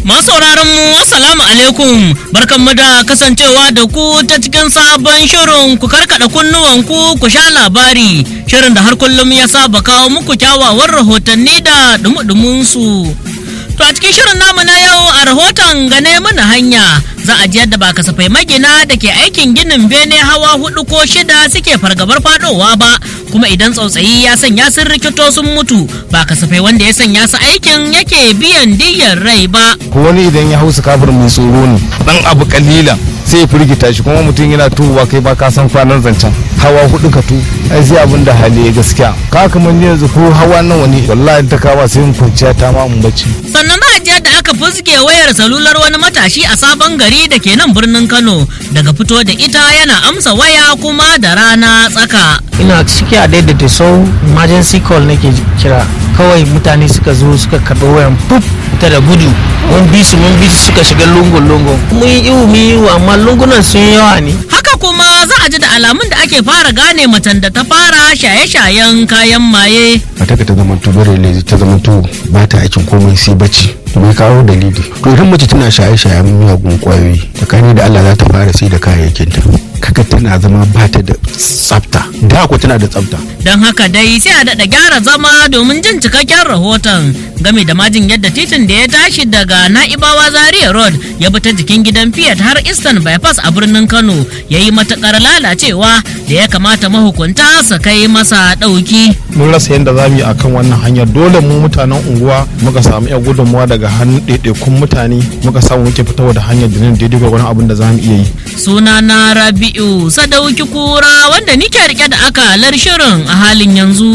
Masu sauraron mu assalamu alaikum barkanmu da kasancewa da ku ta cikin sabon shirin ku karkada kunnuwan ku ku sha labari shirin da har kullum ya saba kawo muku kyawawan rahotanni da dumudumin su. To a cikin shirin namu na yau a rahoton gane mana hanya za a ji yadda ba kasafai magina da ke aikin ginin bene hawa hudu ko shida suke fargabar fadowa ba kuma idan tsautsayi ya sanya sun rikito sun mutu ba kasafai wanda ya sanya su aikin yake biyan diyyar rai ba. ko wani idan ya hausa kafir mai tsoro ne dan abu kalilan sai ya firgita shi kuma mutum yana tuwa kai ba ka san kwanan zancen hawa hudu ka tu ai sai abin da hali ya gaskiya ka kamar ni yanzu ko hawa nawa ne wallahi ta kama sai mun kwanciya ta ma mun bacci sannan za a ji yadda aka fuske wayar salular wani matashi a sabon gari da ke nan birnin kano daga fito da ita yana amsa waya kuma da rana tsaka ina ciki a daidaita sau emergency call nake kira kawai mutane suka zo suka karɓi wayan puf ta da gudu mun bi su mun bi su suka shiga lungun lungun mun yi iwu mun yi iwu amma lungunan sun yi yawa ne haka kuma za a ji da alamun da ake fara gane macen da ta fara shaye-shayen kayan maye mata ta zama bare lezi ta zama to ba ta aikin komai sai bacci bai kawo dalili to idan mace tana shaye-shayen miyagun kwayoyi tsakani da Allah za ta fara sai da kayayyakin ta kaga tana zama ba ta da tsafta da ko tana da tsafta don haka dai sai a daɗa gyara zama domin jin cikakken rahoton game da majin yadda titin da ya tashi daga na'ibawa zaria road ya bi ta jikin gidan fiat har eastern bypass a birnin kano ya yi matuƙar lalacewa da ya kamata mahukunta su kai masa ɗauki mun rasa yadda za mu yi akan wannan hanyar dole mu mutanen unguwa muka samu yan gudunmuwa daga hannun ɗaiɗaikun mutane muka samu muke fitowa da hanyar da nan daidai gwagwarin abin da za mu iya yi suna na rabi'u sadauki kura wanda nike rike da akalar shirin a halin yanzu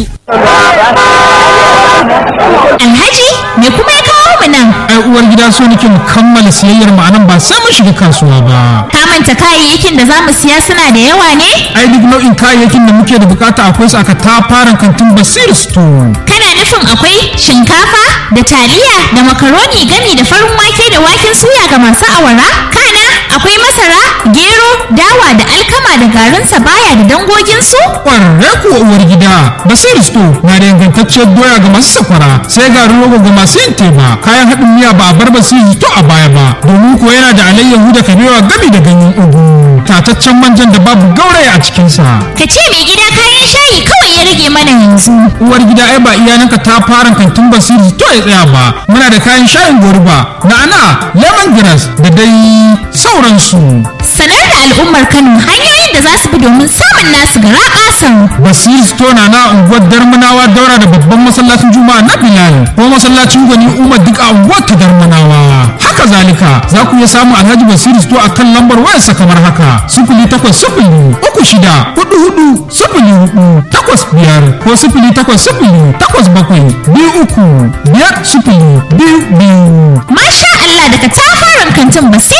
Alhaji me kuma ya kawo mu nan? ai uwar gida so nake mu kammala siyayyar mu anan ba sai mun shiga kasuwa ba Ka manta kayayyakin da za mu siya suna da yawa ne? ai duk nau'in kayayyakin da muke da bukata akwai su aka tafaran kantin basir store Kana nufin akwai shinkafa da taliya da makaroni gami da farin wake da waken suya ga masu awara? Kana akwai masara, gero, dawa da alkama da garin sabaya da dangoginsu? kwararre kuwa uwar gida basir store na da ingantacciyar doya ga masu sakwara sai garin rogo ga masu yin teba kayan haɗin miya ba a bar basir store a baya ba domin kuwa yana da alayyahu da kabewa gami da ganyen ugu tataccen manjan da babu gauraya a cikinsa Ka ce mai gida kayan shayi kawai ya rage mana yanzu. uwar gida ai ba iyalanka ta fara kantin basiri to ya tsaya ba muna da kayan shayin goruba na'ana lemongrass da dai sauransu Sanar da al'ummar Kano hanyoyin da za su bi domin samun nasu gara ƙasan. basiri store na na unguwar darmanawa daura da babban masallacin juma'a na bilal ko masallacin gwani umar duk a unguwar ta darmanawa haka zalika za ku iya samun alhaji basiri store a kan lambar wayarsa kamar haka sifili takwas sifili uku shida hudu hudu sifili hudu takwas biyar ko sifili takwas sifili takwas bakwai biyu uku biyar sifili biyu biyu Masha Allah daga tafaran kantin basira